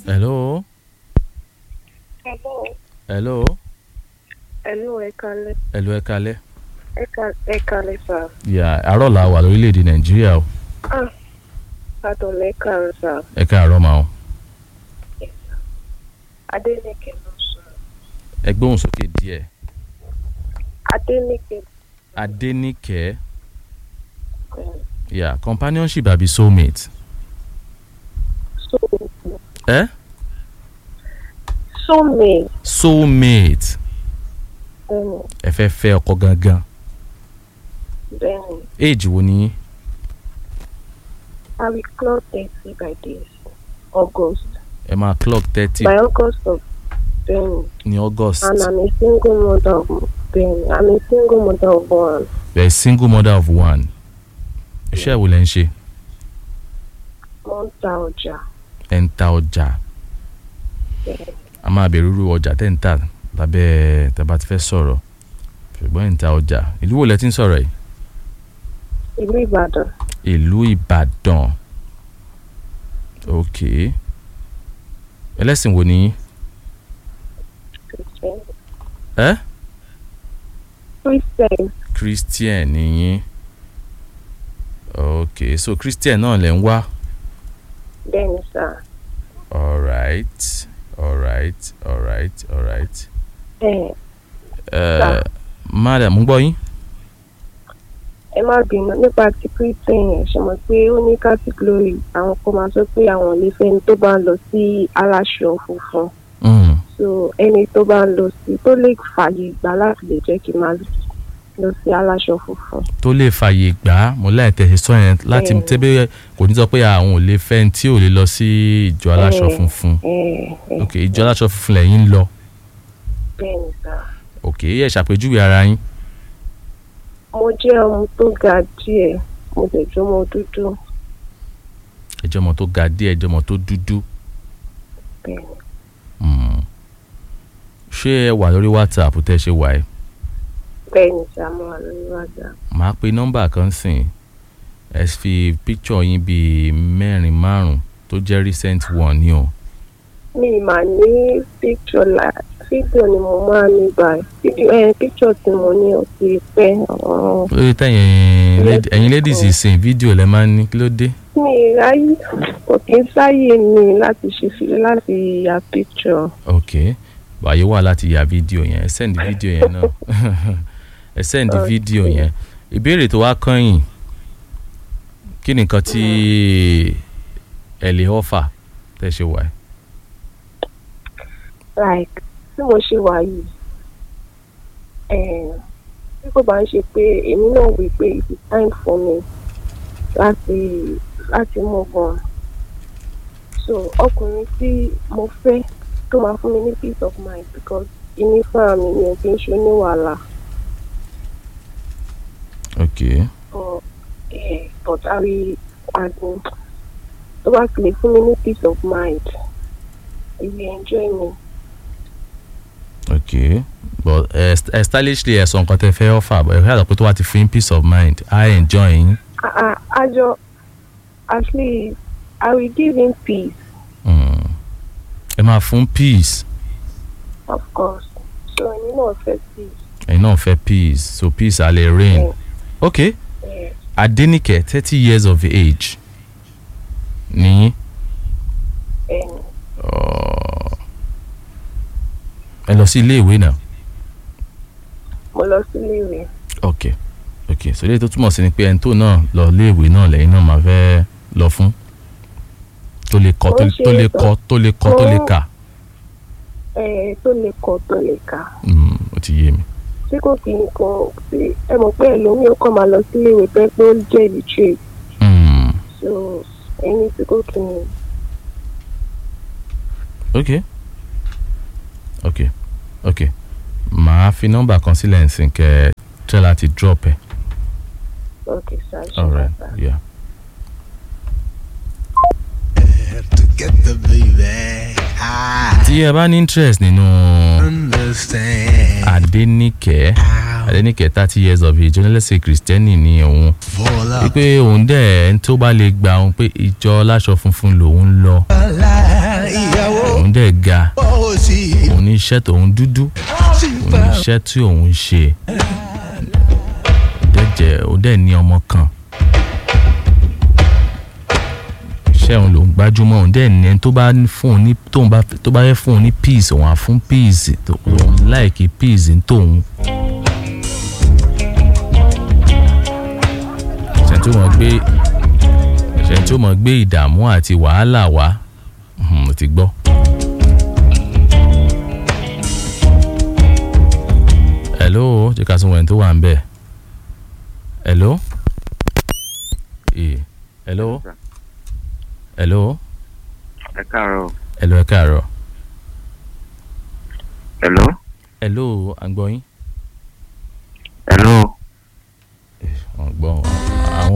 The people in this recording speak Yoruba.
hello Hello. hello Hello, ẹ kalẹ̀. hello ẹ kalẹ́. Ẹ ka- ẹ kalẹ̀ sà. yà àárọ̀ la wà lórílẹ̀‐èdè nàìjíríà o Ah, Adọ̀lẹ̀ kàrọ̀ sà. ẹ káàárọ̀ máa o Adéníkè ló sọ. ẹ gbóhùn sókè díẹ̀ Adéníkè adéníkẹ́ um, yà companionship àbí soulmate so ẹ so me soulmate bẹ́ẹ̀ni ẹ fẹ́ fẹ́ ọkọ gangan bẹ́ẹ̀ni age wo ni yín I will clock thirty by this August ẹ máa clock thirty by August of bẹ́ẹ̀ni ní august and I'm a single mother of bẹ́ẹ̀ni I'm a single mother of one. you are a single mother of one iṣẹ́ wo lẹ ń ṣe Mo ń ta ọjà ẹ ń ta ọjà bẹ́ẹ̀ni a máa bẹ̀rù irú ọjà tẹ́ ń tà lábẹ́ tẹ́bá ti fẹ́ sọ̀rọ̀ ṣùgbọ́n ẹ̀ ń ta ọjà ìlú wo lẹ ti ń sọ̀rọ̀ yìí ìlú Ìbàdàn ìlú ìbàdàn ok ẹlẹ́sìn wo ni yín Christian ẹ Christian christian ni yín ok so christian náà lẹ ń wá bẹ́ẹ̀ni sà. alright alright alright alright Ẹ ẹ madam ń gbọ́ yín ẹ má bínú nípa ti christian yẹn ṣe mọ̀ pé ó ní category àwọn kan máa sọ pé àwọn ò lè fẹ́ni tó bá ń lọ sí aláṣọ funfun Mm, so ẹni tó bá ń lọ sí tó lè fààyè gbà láti lè jẹ́ kí n máa lọ sí aláṣọ funfun. tó lè fààyè gbà á mo láì tẹ̀sí sọ yẹn láti Bẹ́ẹ̀ni. tẹ́bẹ́ kò ní sọ pé àwọn ò lè fẹ́ ẹni tí ò lè lọ sí ìjọ aláṣọ Bẹ́ẹ̀. funfun ẹ ẹ ok ìjọ aláṣọ funfun lẹ́yìn ń lọ bẹ́ẹ̀ ni sà. ok ẹ ṣàpèjúwe ara yín mo jẹ́ ọmọ tó ga díẹ̀ mo dẹ̀ jẹ́ ọmọ dúdú ẹjọ́ ọmọ tó ga díẹ̀ ẹjọ́ ọmọ tó dúdú bẹ́ẹ̀ ni. Mm. ṣé ẹ wà lórí whatsapp tẹ́ ẹ ṣe wà ẹ́ bẹ́ẹ̀ ni sà mo wà lórí wàdà. màá pe nọ́mbà kan sìn ẹ fi píkṣọ̀ yín bíi mẹ́rin márùn tó jẹ́ recent one ni o mi mà ní picture la fídíò ni mo máa ní báyìí fídíò ẹ picture tí mo ní ò ti pẹ́ ọ̀hún. lórí tẹ̀yìn lad- ẹ̀yin ladies sìn fídíò lẹ́ máa ń ní kí ló dé mi ráyè kò kí ń sáyè mi láti ṣe fi láti ya picture. ok wàyí wà láti ya fídíò yẹn ẹ send fídíò yẹn náà ẹ send Ok. fídíò yẹn ìbéèrè tó wá kọ́yìn kí ni nǹkan tí ẹ lè offer tẹ́ ṣe wà ẹ́ like tí mo ṣe wà yìí eh, bí kò bá ń ṣe pé èmi náà wí pé it is time for me láti láti move on so ọkùnrin tí mo fẹ́ tó máa fún mi ní peace of mind because ìní fúnra mi mi ò kí ń ṣe oníwàhálà ok but eh, but I will as in tó bá ti lè fún mi ní peace of mind he will enjoy me. ok but ẹ ẹ stylishly ẹ sọ nǹkan tẹ́ fẹ́ offer but ẹ fẹ́ àlọ́ pé tó wá ti fún yín peace of mind i enjoy yín I, I, I just, at least, I will give him peace, Mm. ẹ máa fún peace of course. So, you know, for peace. ẹ̀yin náà fẹ́ peace so peace á lè reign Yeah. ok Yeah. Adenike thirty years of age ní And uh, ẹ lọ sí ilé ìwé náà mo lọ sílé ìwé. ok ok so ilé tó túmọ̀ sí ni pé ẹni tó náà lọ ilé ìwé náà lẹ́yìn náà máa fẹ́ lọ fún tó lè kọ́ tó Ó ṣe tó lè é kọ́ tó lè kọ́ tó lè Ó- kà Ẹ tó lè kọ tó lè kà. Mm, ó ti yé mi Tí kò kí n kan sí ẹ mọ̀ pé ẹlòmíì ó kàn máa lọ sílé ìwé pé pé ó jẹ́ illiterate. Mm, So, ẹni tí kò kí n ok ok ok màá fi nọ́mbà kan sílẹ̀ nsìn kẹ́ ẹ tẹ́ láti drop ẹ̀ okay sir. ṣe alright bàbá. yeah. together, baby. I tí ẹ bá ní interest nínú understand Adenike how Adenike thirty years of age onílẹ̀sìn kìrìsìtẹ́nì ni òun full of wípé òun dẹ̀ ẹni tó bá lè gba òun pé ìjọ aláṣọ funfun lòun lọ life. ìyàwó òun dẹ̀ ga ó sì òun ní iṣẹ́ tòun dúdú sì òun ní fẹ́ iṣẹ́ tí òun ń ṣe òun dẹ̀ jẹ́ òun dẹ̀ ní ọmọ kan iṣẹ́ òun lòún gbájúmọ́ òun dẹ̀ ní ẹni tó bá ní fún òun ní tóun bá tó bá yẹ fún òun ní peace òun á fún peace tó òun láìkí peace ní tòun. ṣe tí ó mọ̀ gbé ṣe tí ó mọ̀ gbé ìdààmú àti wàhálà wá Mhm, mo ti gbọ́. hello jẹ́ ká sún wẹ̀n tó wà ń bẹ̀. hello. Eh, hello. hello. ẹ káàárọ̀ hello ẹ káàárọ̀. hello hello à ń gbọ́ yín.